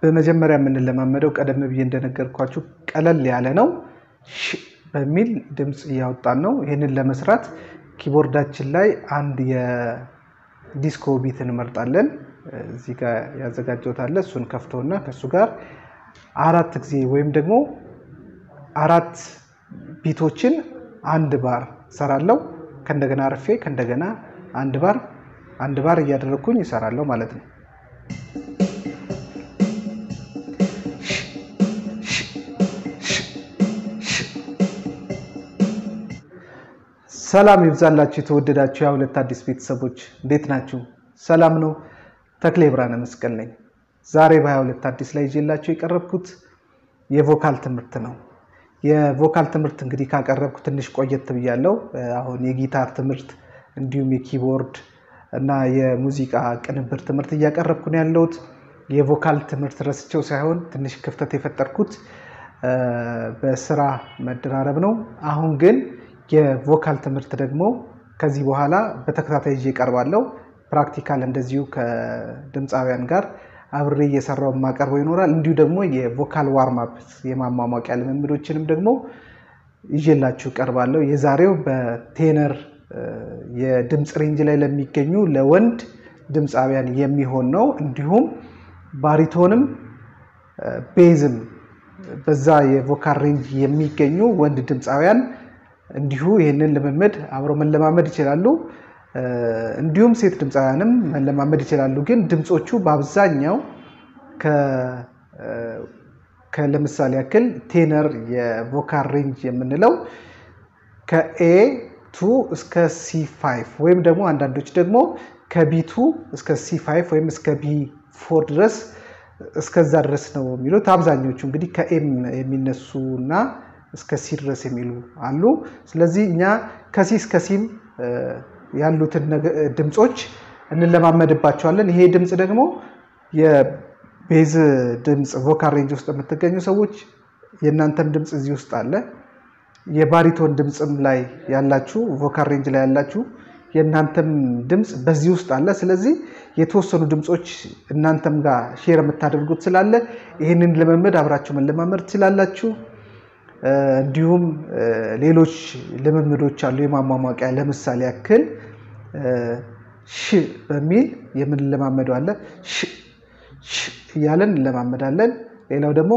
በመጀመሪያ የምንለማመደው ቀደም ብዬ እንደነገርኳችሁ ቀለል ያለ ነው። ሽ በሚል ድምፅ እያወጣን ነው። ይህንን ለመስራት ኪቦርዳችን ላይ አንድ የዲስኮ ቢት እንመርጣለን። እዚህ ጋር ያዘጋጀሁት አለ። እሱን ከፍቶና ከእሱ ጋር አራት ጊዜ ወይም ደግሞ አራት ቢቶችን አንድ ባር ሰራለው። ከእንደገና አርፌ ከእንደገና አንድ ባር አንድ ባር እያደረግኩኝ ይሰራለሁ ማለት ነው። ሰላም ይብዛላችሁ የተወደዳችሁ የሁለት አዲስ ቤተሰቦች እንዴት ናችሁ? ሰላም ነው። ተክሌ ብርሃነ መስቀል ነኝ። ዛሬ በ22 አዲስ ላይ ይዤላችሁ የቀረብኩት የቮካል ትምህርት ነው። የቮካል ትምህርት እንግዲህ ካቀረብኩ ትንሽ ቆየት ብያለሁ። አሁን የጊታር ትምህርት እንዲሁም የኪቦርድ እና የሙዚቃ ቅንብር ትምህርት እያቀረብኩ ነው ያለሁት። የቮካል ትምህርት ረስቸው ሳይሆን ትንሽ ክፍተት የፈጠርኩት በስራ መደራረብ ነው። አሁን ግን የቮካል ትምህርት ደግሞ ከዚህ በኋላ በተከታታይ ይዤ እቀርባለሁ። ፕራክቲካል እንደዚሁ ከድምፃውያን ጋር አብሬ እየሰራው የማቀርበው ይኖራል። እንዲሁ ደግሞ የቮካል ዋርማፕ የማሟሟቂያ ልምምዶችንም ደግሞ ይዤላችሁ እቀርባለሁ። የዛሬው በቴነር የድምፅ ሬንጅ ላይ ለሚገኙ ለወንድ ድምፃውያን የሚሆን ነው። እንዲሁም ባሪቶንም ቤዝም በዛ የቮካል ሬንጅ የሚገኙ ወንድ ድምፃውያን እንዲሁ ይህንን ልምምድ አብረው መለማመድ ይችላሉ። እንዲሁም ሴት ድምፃውያንም መለማመድ ይችላሉ። ግን ድምፆቹ በአብዛኛው ለምሳሌ ያክል ቴነር የቮካል ሬንጅ የምንለው ከኤ ቱ እስከ ሲ ፋይቭ ወይም ደግሞ አንዳንዶች ደግሞ ከቢቱ እስከ ሲ ፋይቭ ወይም እስከ ቢ ፎር ድረስ እስከዛ ድረስ ነው የሚሉት። አብዛኞቹ እንግዲህ ከኤም የሚነሱ እና እስከ ሲ ድረስ የሚሉ አሉ። ስለዚህ እኛ ከሲ እስከ ሲም ያሉትን ድምፆች እንለማመድባቸዋለን። ይሄ ድምፅ ደግሞ የቤዝ ድምፅ ቮካል ሬንጅ ውስጥ የምትገኙ ሰዎች የእናንተም ድምፅ እዚህ ውስጥ አለ። የባሪቶን ድምፅም ላይ ያላችሁ ቮካል ሬንጅ ላይ ያላችሁ የእናንተም ድምፅ በዚህ ውስጥ አለ። ስለዚህ የተወሰኑ ድምፆች እናንተም ጋር ሼር የምታደርጉት ስላለ ይህንን ልምምድ አብራችሁ መለማመድ ትችላላችሁ። እንዲሁም ሌሎች ልምምዶች አሉ የማሟሟቂያ ለምሳሌ ያክል ሽ በሚል የምንለማመደው አለ። ሽ እያለን እንለማመዳለን። ሌላው ደግሞ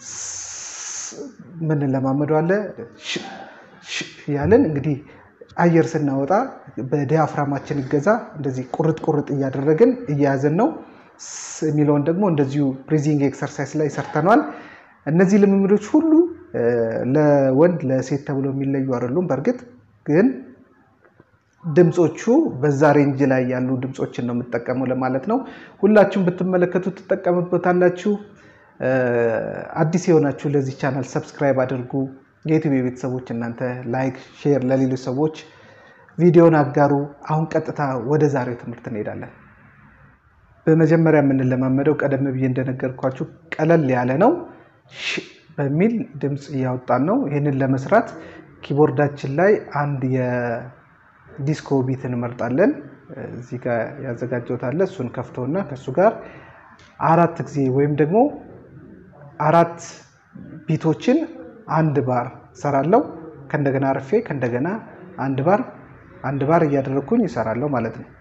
ምንለማመደው አለ እያለን እንግዲህ አየር ስናወጣ በዲያፍራማችን እገዛ እንደዚህ ቁርጥ ቁርጥ እያደረግን እያያዘን ነው የሚለውን ደግሞ እንደዚሁ ብሪዚንግ ኤክሰርሳይዝ ላይ ሰርተነዋል። እነዚህ ልምምዶች ሁሉ ለወንድ ለሴት ተብሎ የሚለዩ አይደሉም። በእርግጥ ግን ድምፆቹ በዛ ሬንጅ ላይ ያሉ ድምፆችን ነው የምጠቀመው ለማለት ነው። ሁላችሁም ብትመለከቱ ትጠቀምበታላችሁ። አዲስ የሆናችሁ ለዚህ ቻናል ሰብስክራይብ አድርጉ። የዩቲዩብ ቤተሰቦች እናንተ ላይክ፣ ሼር ለሌሎች ሰዎች ቪዲዮን አጋሩ። አሁን ቀጥታ ወደ ዛሬው ትምህርት እንሄዳለን። በመጀመሪያ የምንለማመደው ቀደም ብዬ እንደነገርኳችሁ ቀለል ያለ ነው። በሚል ድምፅ እያወጣን ነው። ይህንን ለመስራት ኪቦርዳችን ላይ አንድ የዲስኮ ቢት እንመርጣለን። እዚህ ጋር ያዘጋጀሁት አለ። እሱን ከፍቶና ከእሱ ጋር አራት ጊዜ ወይም ደግሞ አራት ቢቶችን አንድ ባር ሰራለው። ከእንደገና አርፌ ከእንደገና አንድ ባር አንድ ባር እያደረግኩኝ ይሰራለሁ ማለት ነው።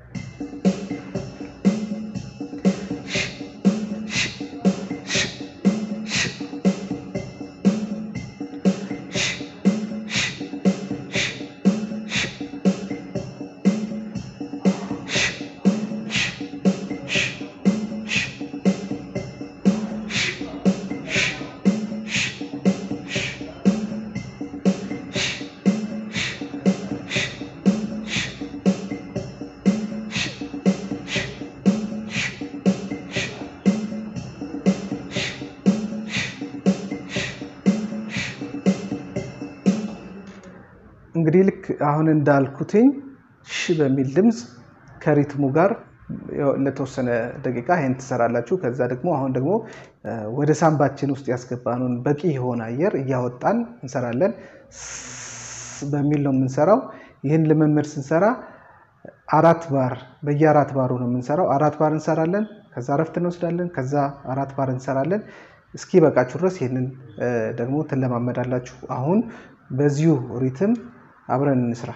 እንግዲህ ልክ አሁን እንዳልኩትኝ ሽ በሚል ድምፅ ከሪትሙ ጋር ለተወሰነ ደቂቃ ይህን ትሰራላችሁ። ከዛ ደግሞ አሁን ደግሞ ወደ ሳምባችን ውስጥ ያስገባነውን በቂ የሆነ አየር እያወጣን እንሰራለን። በሚል ነው የምንሰራው። ይህን ልምምድ ስንሰራ አራት ባር በየአራት ባሩ ነው የምንሰራው። አራት ባር እንሰራለን። ከዛ እረፍት እንወስዳለን። ከዛ አራት ባር እንሰራለን። እስኪ በቃችሁ ድረስ ይህንን ደግሞ ትለማመዳላችሁ። አሁን በዚሁ ሪትም አብረን እንስራ።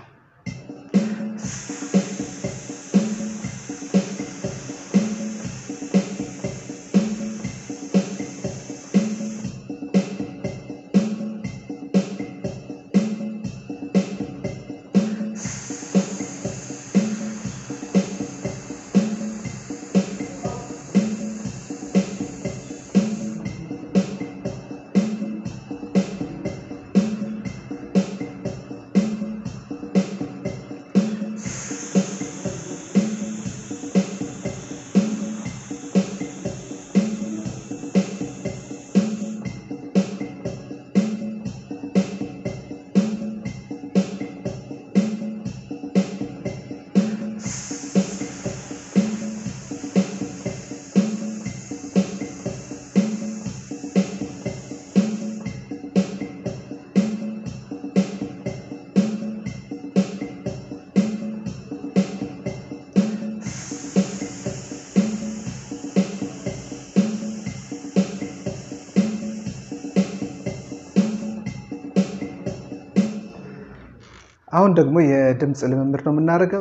አሁን ደግሞ የድምፅ ልምምድ ነው የምናደርገው።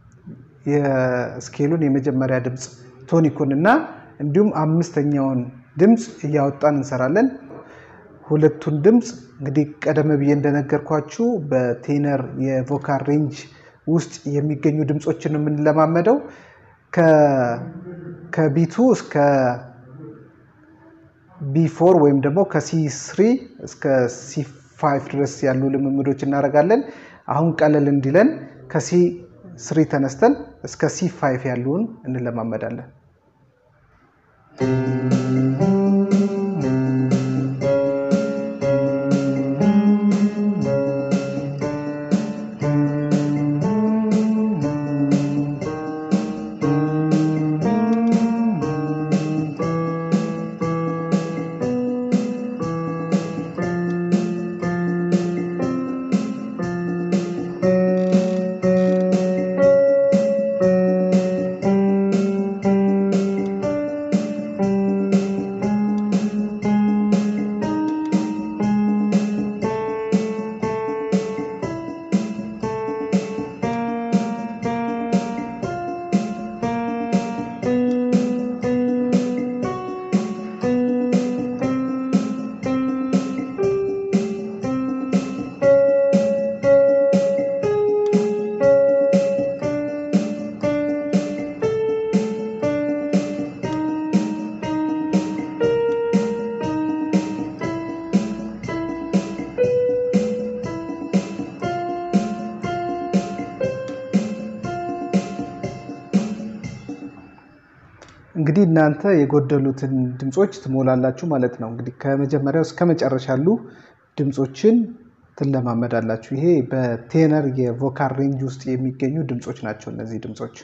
የስኬሉን የመጀመሪያ ድምፅ ቶኒኩን እና እንዲሁም አምስተኛውን ድምፅ እያወጣን እንሰራለን። ሁለቱን ድምፅ እንግዲህ ቀደም ብዬ እንደነገርኳችሁ በቴነር የቮካል ሬንጅ ውስጥ የሚገኙ ድምፆችን ነው የምንለማመደው። ከቢቱ እስከ ቢፎር ወይም ደግሞ ከሲ ስሪ እስከ ሲ ፋይቭ ድረስ ያሉ ልምምዶች እናደርጋለን። አሁን ቀለል እንዲለን ከሲ ስሪ ተነስተን እስከ ሲ ፋይቭ ያሉን እንለማመዳለን። እንግዲህ እናንተ የጎደሉትን ድምፆች ትሞላላችሁ ማለት ነው። እንግዲህ ከመጀመሪያው እስከ መጨረሻ ያሉ ድምፆችን ትለማመዳላችሁ። ይሄ በቴነር የቮካል ሬንጅ ውስጥ የሚገኙ ድምፆች ናቸው። እነዚህ ድምፆች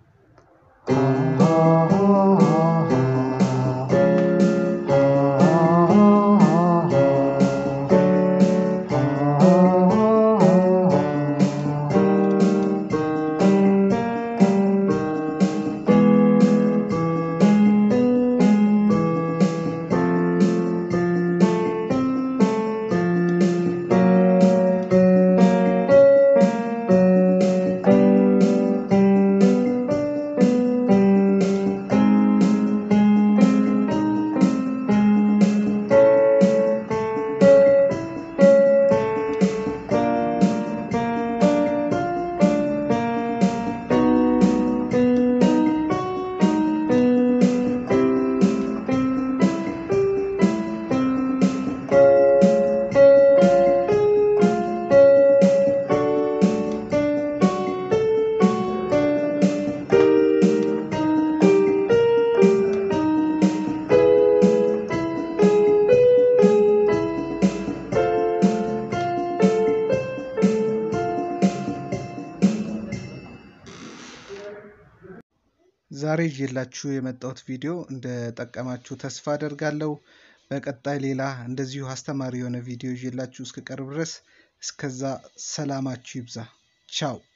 ዛሬ ይዤላችሁ የመጣሁት ቪዲዮ እንደጠቀማችሁ ተስፋ አደርጋለሁ። በቀጣይ ሌላ እንደዚሁ አስተማሪ የሆነ ቪዲዮ ይዤላችሁ እስክቀርብ ድረስ እስከዛ ሰላማችሁ ይብዛ። ቻው